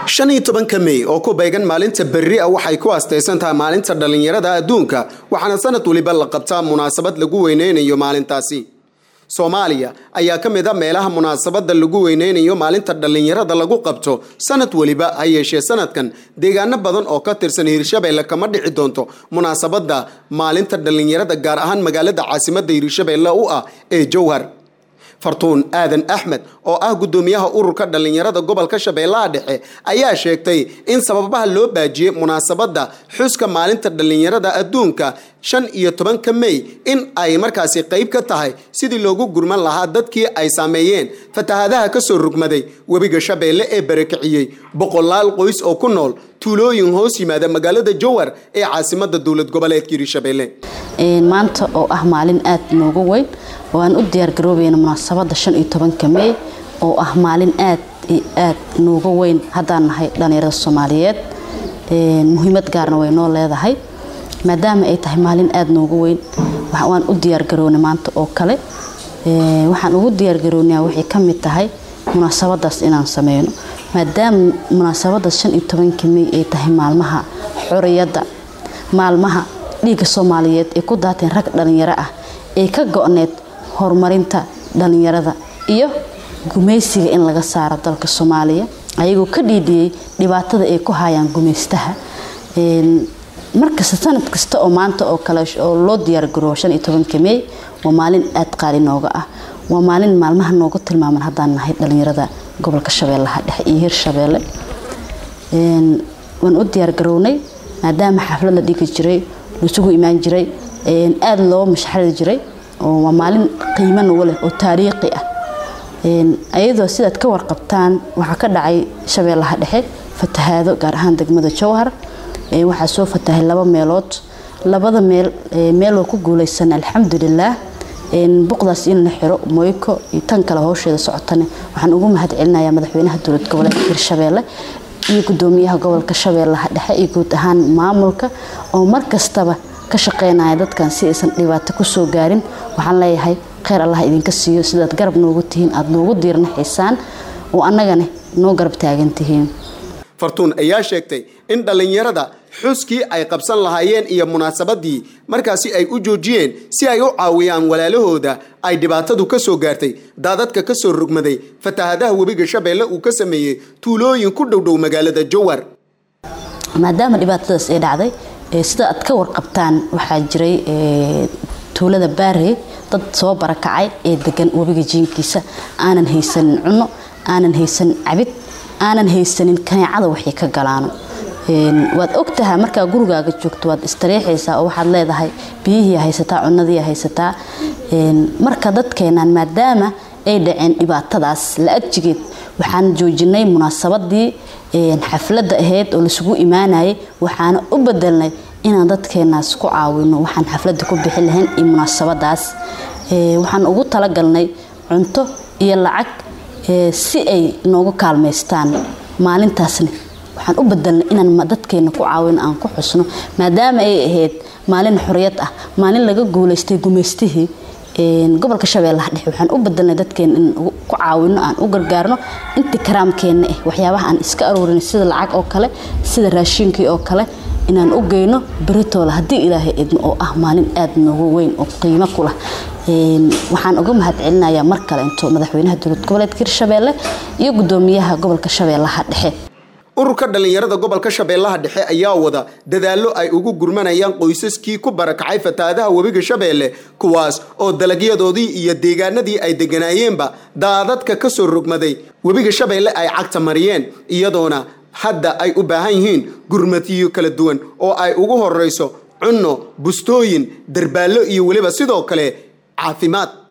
shan iyo tobanka mey oo ku beegan maalinta berri a waxay ku astaysan tahay maalinta dhallinyarada adduunka waxaana sanad weliba la qabtaa munaasabad lagu weyneynayo maalintaasi soomaaliya ayaa ka mid a meelaha munaasabada lagu weyneynayo maalinta dhallinyarada lagu qabto sanad weliba ha yeeshee sanadkan deegaano badan oo ka tirsan hiirshabeelle kama dhici doonto munaasabada maalinta dhallinyarada gaar ahaan magaalada caasimada hiirshabeelle u ah ee jowhar fartuun aadan axmed oo ah guddoomiyaha ururka dhallinyarada gobolka shabeellaha dhexe ayaa sheegtay in sababaha loo baajiyey munaasabadda xuska maalinta dhallinyarada adduunka shan iyo tobanka mey in ay markaasi qayb ka tahay sidii loogu gurman lahaa dadkii ay saameeyeen fatahaadaha kasoo rugmaday webiga shabeelle ee barakiciyey boqolaal qoys oo ku nool tuulooyin hoos yimaada magaalada jowhar ee caasimada dowlad goboleedka hiirshabeelle maanta oo ah maalin aada noogu weyn oo aan u diyaargaroobayna munaasabada shan iyo tobanka mey oo ah maalin aad iyo aad nooga weyn haddaan nahay dhallinyarada soomaaliyeed muhiimad gaarna way noo leedahay maadaama ay tahay maalin aada nooga weyn waan u diyaargarownay maanta oo kale waxaan ugu diyaargarownaa waxay ka mid tahay munaasabadaas inaan sameyno maadaama munaasabadaas shan iyo tobanka mey ay tahay maalmaha xoriyadda maalmaha dhiigga soomaaliyeed ee ku daateen rag dhallinyaro ah ee ka go-need horumarinta dhallinyarada iyo gumaysiga in laga saaro dalka soomaaliya ayagoo ka dhiidhiyey dhibaatada ay ku hayaan gumaystaha markasta sanad kasta oo maanta oo kale oo loo diyaargaroobo shan iyo tobanka mey waa maalin aada qaali nooga ah waa maalin maalmaha nooga tilmaaman haddaan nahay dhallinyarada gobolka shabeellaha dhexe iyo hirshabeelle waan u diyaargarownay maadaama xaflad la dhigi jiray laisugu imaan jiray aada loo mashxari jiray waa maalin qiimo nagu leh oo taariikhi ah ayadoo sidaad ka warqabtaan waxaa ka dhacay shabeellaha dhexe fatahaado gaar ahaan degmada jowhar waxaa soo fatahay laba meelood labada meel meel waa ku guuleysan alxamdulilaah buqdaas in la xiro moyko iyo tan kale howsheeda socotane waxaan ugu mahad celinayaa madaxweynaha dowlad goboleedka hirshabeelle iyo gudoomiyaha gobolka shabeellaha dhexe iyo guud ahaan maamulka oo mar kastaba ka shaqeynaya dadkan si aysan dhibaato kusoo gaarin waxaan leeyahay kheyr allah idinka siiyo sidaad garab noogu tihiin aada noogu diirnaxaysaan oo annagana noo garab taagan tihiin fartuun ayaa sheegtay in dhallinyarada xuskii ay qabsan lahaayeen iyo munaasabadii markaasi ay u joojiyeen si ay u caawiyaan walaalahooda ay dhibaatadu ka soo gaartay daadadka ka soo rugmaday fatahadaha webiga shabeelle uu ka sameeyey tuulooyin ku dhowdhow magaalada jowhar maadaama dhibaatadaas ay dhacday sida aad ka warqabtaan waxaa jiray tuulada baarey dad soo barakacay ee degan webiga jiinkiisa aanan haysanin cunno aanan haysanin cabid aanan haysanin kaneecada waxay ka galaano waad ogtahay markaa gurigaaga joogto waad istariixaysaa oo waxaad leedahay biyihii haysataa cunadii haysataa marka dadkeenan maadaama ay dhaceen dhibaatadaas la adjigeed waxaan joojinay munaasabadii xafladda ahayd oo laisugu imaanayay waxaana u bedelnay inaan dadkeenaas ku caawino waxaan xafladda ku bixi lahayn iyo munaasabadaas waxaan ugu talagalnay cunto iyo lacag si ay noogu kaalmaystaan maalintaasna waxaan u bedelnay inaan dadkeena ku caawino aan ku xusno maadaama ay ahayd maalin xoriyad ah maalin laga guulaystay gumaystihii gobolka shabeellaha dhexe waxaan u bedelnay dadkeena in ku caawino aan u gargaarno intii karaamkeenna ah waxyaabaha aan iska aroorin sida lacag oo kale sida raashiinkii oo kale inaan u geyno beritoola haddii ilaahay idmo oo ah maalin aada noogu weyn oo qiimo ku lah waxaan uga mahad celinayaa mar kale into madaxweynaha dowlad goboleedka hirshabeelle iyo gudoomiyaha gobolka shabeellaha dhexe ururka dhallinyarada gobolka shabeellaha dhexe ayaa wada dadaallo ay ugu gurmanayaan qoysaskii ku barakacay fatahaadaha webiga shabeelle kuwaas oo dalagyadoodii iyo deegaanadii ay deganaayeenba daadadka ka soo rogmaday webiga shabeelle ay cagta mariyeen iyadoona hadda ay u baahan yihiin gurmatiyo kala duwan oo ay ugu horeyso cunno bustooyin darbaallo iyo weliba sidoo kale caafimaad